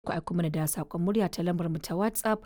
ku aiko mana da saƙon murya ta lambar mu ta WhatsApp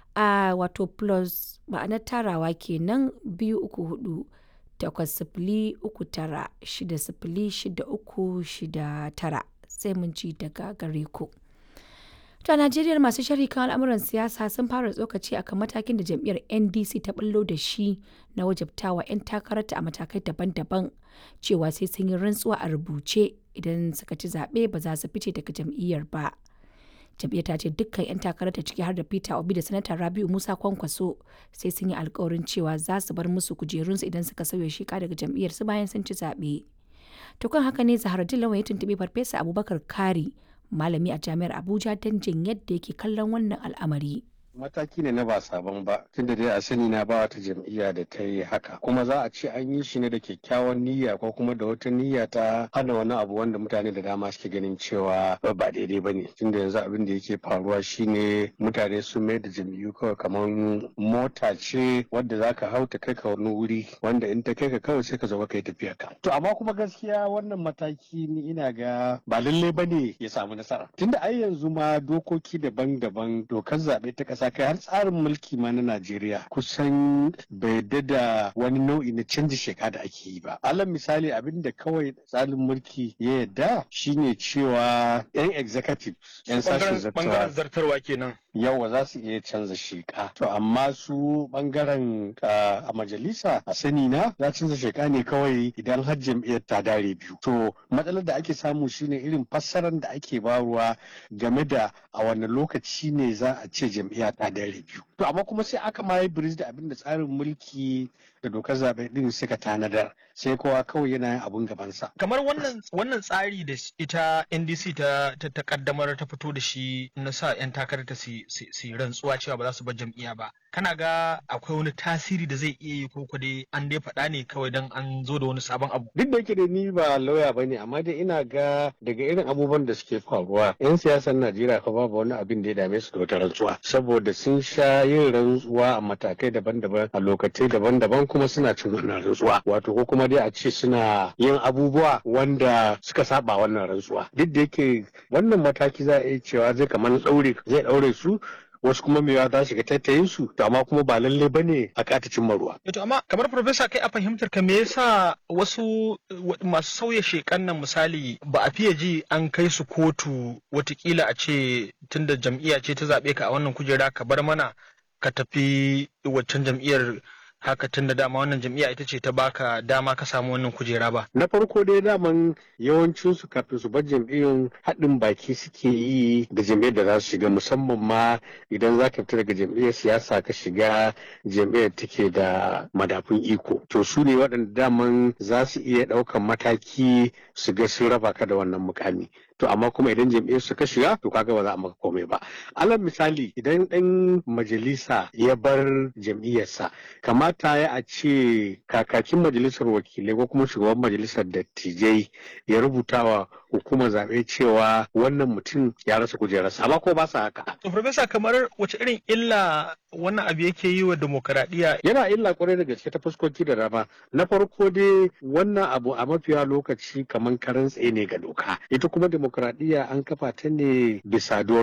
a wato plus ma'anar tarawa kenan biyu uku hudu takwas sifili uku tara shida sifili shida uku shida tara sai mun ci daga gare ku. To a Najeriya masu sharhi kan al'amuran siyasa sun fara tsokaci akan matakin da jam'iyyar NDC ta bullo da shi na wajabtawa 'yan takararta a matakai daban-daban cewa sai sun yi rantsuwa a rubuce idan suka ci zaɓe ba za su fice daga jam'iyyar ba. Jam'iyyar ta ce dukkan 'yan takararta ciki har da Peter Obi da Sanata Rabiu Musa Kwankwaso sai sun yi alkawarin cewa za su bar musu kujerunsu idan suka sauya sheka daga jam'iyyar su bayan sun ci zaɓe. To kan haka ne Zaharaddin Lawan ya tuntuɓi Farfesa Abubakar Kari malami a jami'ar Abuja don jin yadda yake kallon wannan al'amari. mataki ne na ba sabon ba tunda dai a sani na ba wata jam'iyya da ta yi haka kuma za a ce an yi shi ne da kyakkyawan niyya ko kuma da wata niyya ta hana wani abu wanda mutane da dama suke ganin cewa ba daidai ba ne tunda yanzu abin da yake faruwa shine mutane sun mai da jam'iyyu kawai kamar mota ce wadda za ka hau ta kai ka wani wuri wanda in ta kai ka kawai sai ka zo ka yi tafiya ka to amma kuma gaskiya wannan mataki ni ina ga ba lallai ba ne ya samu nasara tunda ai yanzu ma dokoki daban-daban dokar zaɓe ta ƙasa kai har tsarin mulki ma na Najeriya kusan bai da wani nau'i na canji sheka da ake yi ba. Alal misali abin da kawai tsarin mulki ya yadda shine cewa yan executive yan sashen zartarwa kenan. yawa za su iya canza sheka to amma su bangaren a majalisa a sani na za canza sheka ne kawai idan har jam'iyyar ta dare biyu to matsalar da ake samu shine irin fassarar da ake baruwa game da a wani lokaci ne za a ce jam'iyya ta dare biyu to amma kuma sai aka ma yi da abin da tsarin mulki da dokar zaɓe din suka tanadar sai kowa kawai yana yin abun gabansa kamar wannan wannan tsari da ita NDC ta ta kaddamar ta fito da shi na sa yan takarar ta su su rantsuwa cewa ba za su bar jam'iyya ba kana ga akwai wani tasiri da zai iya yi ko ko dai an dai faɗa ne kawai dan an zo da wani sabon abu duk da yake da ni ba lauya bane amma dai ina ga daga irin abubuwan da suke faruwa yan siyasar Najeriya fa babu wani abin da ya dame su da wata rantsuwa saboda sun sha yin rantsuwa a matakai daban-daban a lokacai daban-daban kuma suna cin wannan rantsuwa wato ko kuma dai a ce suna yin abubuwa wanda suka saba wannan rantsuwa duk da yake wannan mataki za a iya cewa zai kamar ɗaure zai ɗaure su wasu kuma mewa za shiga tattayin su to amma kuma ba lalle bane a kata cimma ruwa. To amma kamar profesa kai a fahimtar ka me yasa wasu masu sauya shekan nan misali ba a fiye ji an kai su kotu watakila a ce tunda jam'iyya ce ta zaɓe ka a wannan kujera ka bar mana ka tafi waccan jam'iyyar haka tun da dama wannan jam'iyya ita ce ta baka dama ka samu wannan kujera ba. Na farko dai daman yawancin su kafin su bar jam'iyyun haɗin baki suke yi da jam'iyyar da za su shiga musamman ma idan za ka fita daga jam'iyyar siyasa ka shiga jam'iyyar take da madafun iko. To su ne waɗanda daman za su iya ɗaukan mataki su ga sun raba ka da wannan mukami. to amma kuma idan jam'iyyar su ka shiga to kaga ba za a maka komai ba alal misali idan ɗan majalisa ya bar jam'iyyarsa kamata ya a ce kakakin majalisar wakilai ko kuma shugaban majalisar dattijai ya rubuta wa hukumar zaɓe cewa wannan mutum ya rasa kujerarsa amma ko ba sa haka. to profesa kamar wace irin illa wannan abu yake yi wa demokaradiyya yana illa kwarai da gaske ta fuskoki da dama na farko dai wannan abu a mafiya lokaci kamar karan tsaye ne ga doka ita kuma demokaradiyya an kafa ta ne bisa